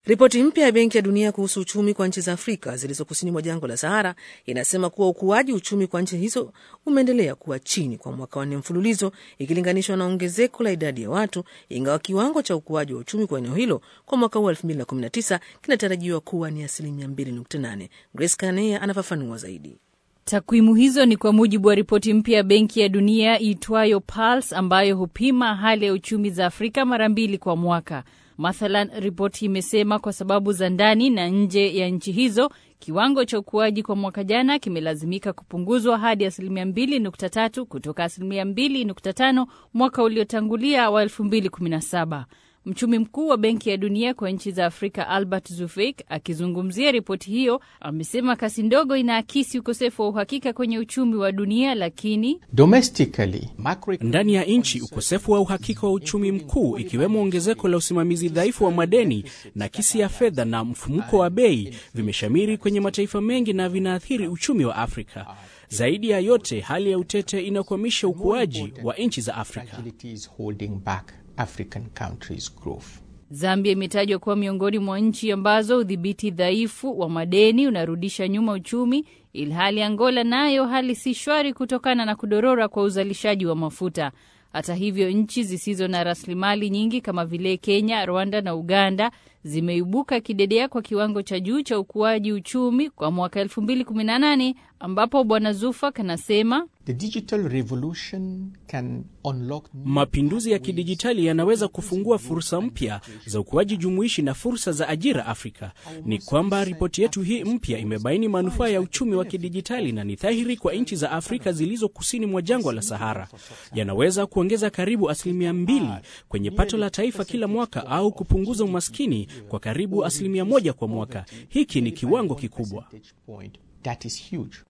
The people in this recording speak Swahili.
Ripoti mpya ya Benki ya Dunia kuhusu uchumi kwa nchi za Afrika zilizo kusini mwa jangwa la Sahara inasema kuwa ukuaji uchumi kwa nchi hizo umeendelea kuwa chini kwa mwaka wa nne mfululizo ikilinganishwa na ongezeko la idadi ya watu, ingawa kiwango cha ukuaji wa uchumi kwa eneo hilo kwa mwaka huu 2019 kinatarajiwa kuwa ni asilimia 2.8. Grace Kanea anafafanua zaidi. Takwimu hizo ni kwa mujibu wa ripoti mpya ya Benki ya Dunia iitwayo Pulse ambayo hupima hali ya uchumi za Afrika mara mbili kwa mwaka. Mathalan, ripoti imesema kwa sababu za ndani na nje ya nchi hizo, kiwango cha ukuaji kwa mwaka jana kimelazimika kupunguzwa hadi asilimia 2.3 kutoka asilimia 2.5 mwaka uliotangulia wa 2017. Mchumi mkuu wa Benki ya Dunia kwa nchi za Afrika Albert Zufeik akizungumzia ripoti hiyo amesema kasi ndogo inaakisi ukosefu wa uhakika kwenye uchumi wa dunia, lakini ndani ya nchi ukosefu wa uhakika wa uchumi mkuu, ikiwemo ongezeko la usimamizi dhaifu wa madeni na kisi ya fedha na mfumuko wa bei vimeshamiri kwenye mataifa mengi na vinaathiri uchumi wa Afrika. Zaidi ya yote, hali ya utete inakwamisha ukuaji wa nchi za Afrika. African countries growth. Zambia imetajwa kuwa miongoni mwa nchi ambazo udhibiti dhaifu wa madeni unarudisha nyuma uchumi, ilhali Angola nayo hali si shwari kutokana na kudorora kwa uzalishaji wa mafuta. Hata hivyo, nchi zisizo na rasilimali nyingi kama vile Kenya, Rwanda na Uganda zimeibuka kidedea kwa kiwango cha juu cha ukuaji uchumi kwa mwaka 2018 ambapo Bwana Zufak anasema mapinduzi ya kidijitali yanaweza kufungua fursa mpya za ukuaji jumuishi na fursa za ajira Afrika. Ni kwamba ripoti yetu hii mpya imebaini manufaa ya uchumi wa kidijitali na ni dhahiri kwa nchi za Afrika zilizo kusini mwa jangwa la Sahara. Yanaweza kuongeza karibu asilimia mbili kwenye pato la taifa kila mwaka au kupunguza umaskini kwa karibu asilimia moja kwa mwaka. Hiki ni kiwango kikubwa. That is huge.